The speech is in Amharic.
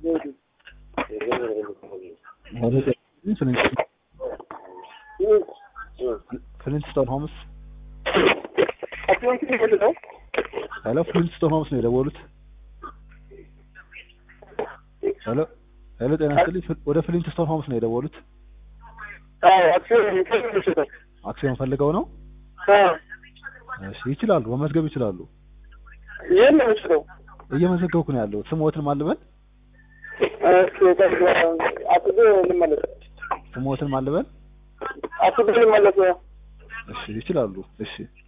ፍሊንትስቶን ሆምስ ሄሎ ፍሊንትስቶን ሆምስ ነው የደወሉት ሄሎ ሄሎ ጤና ይስጥልኝ ፍል- ወደ ፍሊንትስቶን ሆምስ ነው የደወሉት አክሲዮን ፈልገው ነው እሺ ይችላሉ መመዝገብ ይችላሉ ይህን ነው የምችለው። እየመዘገብኩ ነው ያለው ስሞትን ማልበል አስቤ ልመለስ ስሞትን ማልበል አስቤ ልመለስ እሺ ይችላሉ እሺ